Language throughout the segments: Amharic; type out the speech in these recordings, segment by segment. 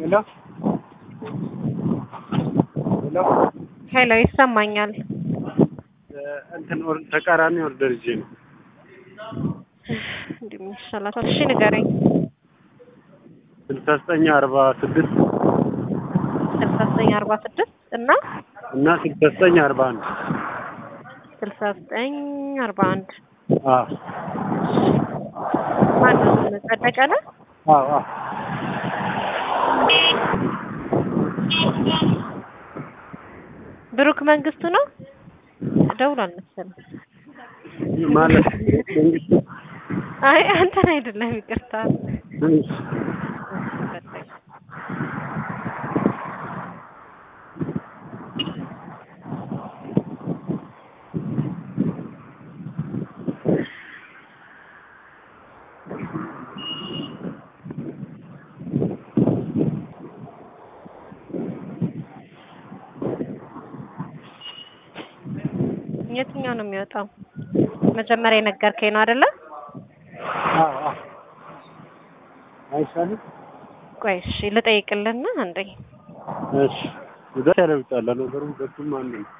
ሄሎ ሄሎ ሄሎ ይሰማኛል። እንትን ኦር- ተቃራኒ ኦርደር ይዤ ነው። እንዲህ ምን ይሻላታል? እሺ ንገረኝ። ስልሳ ዘጠኝ አርባ ስድስት ስልሳ ዘጠኝ አርባ ስድስት እና እና ስልሳ ዘጠኝ አርባ አንድ ስልሳ ዘጠኝ አርባ አንድ አዎ ማነው ጸደቀ ነው? አዎ አዎ ብሩክ መንግስቱ ነው። ደውሏል መሰለኝ። ማለት መንግስቱ አይ አንተን አይደለም፣ ይቅርታ። ትንሽ የትኛው ነው የሚወጣው? መጀመሪያ የነገርከኝ ነው አይደለ? አዎ አዎ አይሻልም? ቆይ እሺ ልጠይቅልና አንዴ እሺ ጉዳት ያለውጣል ነገሩ ሁለቱም አንድ ነው።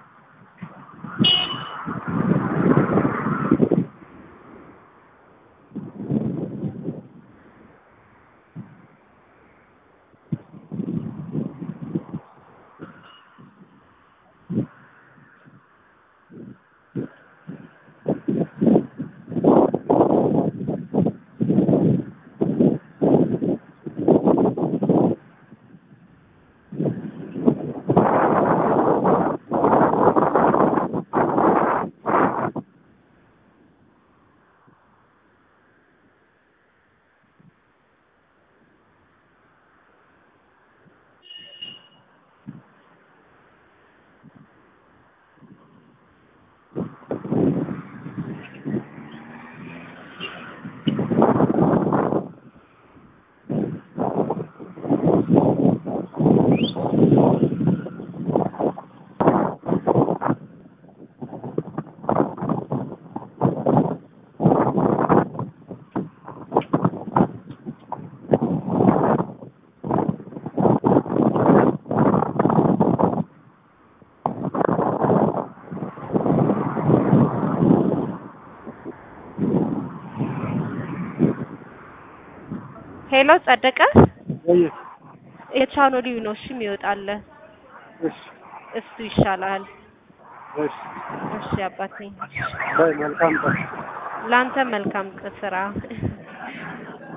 ሄሎ ጸደቀ፣ ወይ የቻኖሊው ነው እሺ የሚወጣልህ እሺ እሱ ይሻላል። እሺ እሺ አባቴ፣ በይ መልካም ቀን። ለአንተ መልካም ስራ